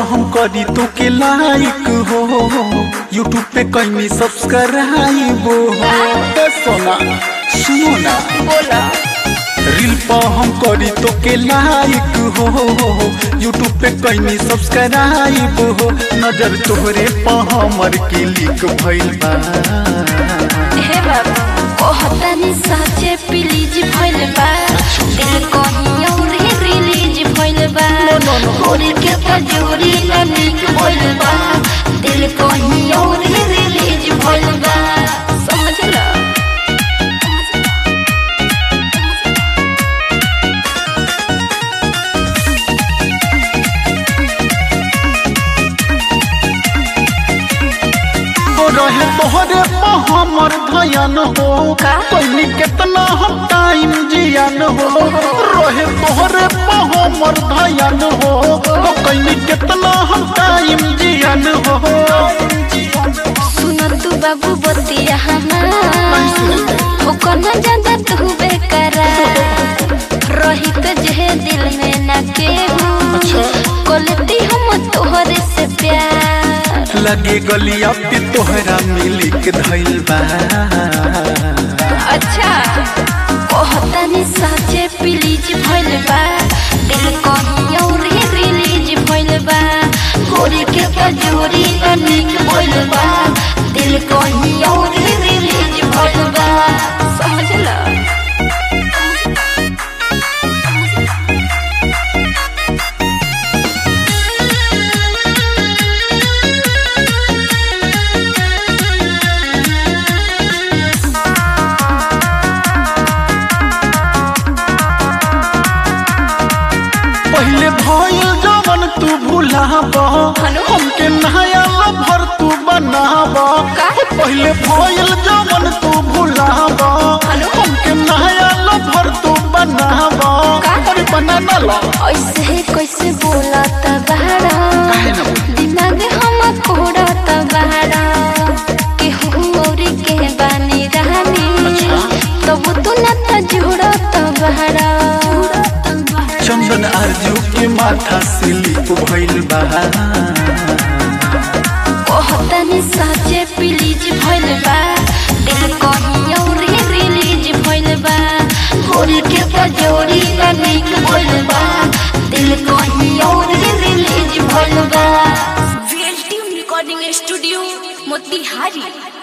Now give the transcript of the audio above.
हम करी तो के लाइक हो यूट्यूब पे कहीं सब्सक्राइब हो ए सोना सुनो ना बोला रील पर हम करी तो के लाइक हो यूट्यूब पे कहीं सब्सक्राइब हो नजर तोहरे पर हमर क्लिक भइल बा हे बाबा कहतानी साचे प्लीज भइल बा दिल कहीं और ही रिलीज भइल बा होरी के तजूरी न नीक भइल बा दिल कहीं और ही रिलीज भइल बा समझला तो रहे तोहरे पर हमर धयन हो का? कहीं कितना हम टाइम जियान हो रहे तोहरे पर हमर धयन हो तो कहीं कितना हम टाइम जियान हो सुन तू बाबू बतिया हमार हो कना ज्यादा तू बेकरा रही तो जे दिल में ना केहू कोलती हम तोहरे से प्यार लगे गलिया पे तोहरा मिली के धइल बा अच्छा कहतानी साचे प्लीज भइल बा दिल कहीं और ही रिलीज भइल बा होरी के तजूरी न नीक भइल बा दिल कहीं और ही रिलीज भइल बा समझला पहले भइल जवन तू भुलाब हेलो? हमके नया लभर तू बनाब का? पहले भइल जवन तू भुलाब हेलो? हमके नया लभर तू बनाब का? अरे बना ना लो ऐसे कैसे बोला तबारा काहे ना बोली? दिमाग हम कोड़ा तबारा केहू और के बानी रानी अच्छा। तब तू न त जुड़ा तबारा चंदन आरजू के माथा स्लिप भइल बा कहतनी साचे प्लीज भइल बा दिल कहीं और ही रिलीज भइल बा होरी के तजोरी न नीक भइल बा दिल कहीं और ही रिलीज भइल बा VLTM Recording Studio, Motihari.